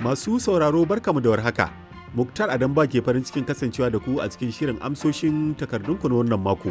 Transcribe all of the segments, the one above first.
Masu sauraro barkamu da warhaka. Muktar Adam ba ke farin cikin kasancewa da ku a cikin shirin amsoshin takardunku na wannan mako.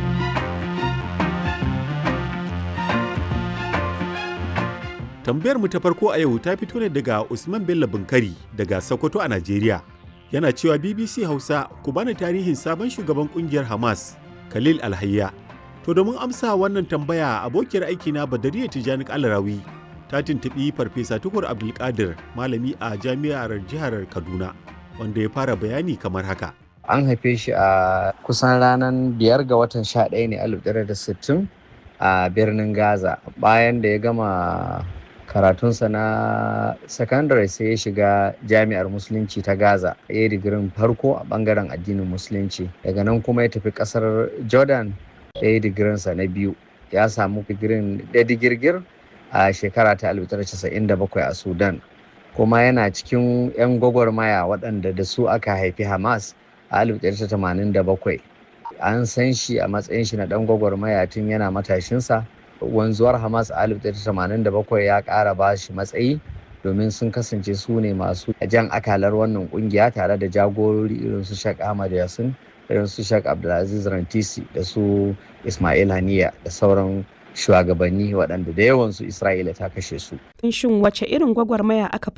Tambayar mu ta farko a yau ta fito ne daga Usman Bello Bunkari daga Sokoto a Najeriya. Yana cewa BBC Hausa ku bani tarihin sabon shugaban kungiyar Hamas, Khalil Alhayya. To domin amsa wannan tambaya abokiyar aikina Badariya Tijani Alarawi ta tuntuɓi Farfesa Tukur Abdulkadir malami a jami'ar jihar Kaduna wanda ya fara bayani kamar haka. An haife shi a kusan ranar biyar ga watan sha ɗaya ne alif da sittin a birnin Gaza bayan da ya gama karatunsa na sakandare sai ya shiga jami'ar musulunci ta gaza ya yi digirin farko a bangaren addinin musulunci daga nan kuma ya tafi kasar jordan ya yi digirinsa na biyu ya samu digirin da digirgir a shekara ta 1997 a sudan kuma yana cikin 'yan gwagwarmaya waɗanda da su aka haifi hamas a 1987 an san shi a matsayin shi na ɗan gwagwarmaya tun yana matashinsa wanzuwar hamas a 1987 ya ƙara ba shi matsayi domin sun kasance su ne masu jan akalar wannan kungiya tare da jagorori irin su shak ahmad yasin irin su shak abdulaziz rantisi da su ismail haniya da sauran shugabanni waɗanda da yawansu isra'ila ta kashe su shin wace irin gwagwarmaya aka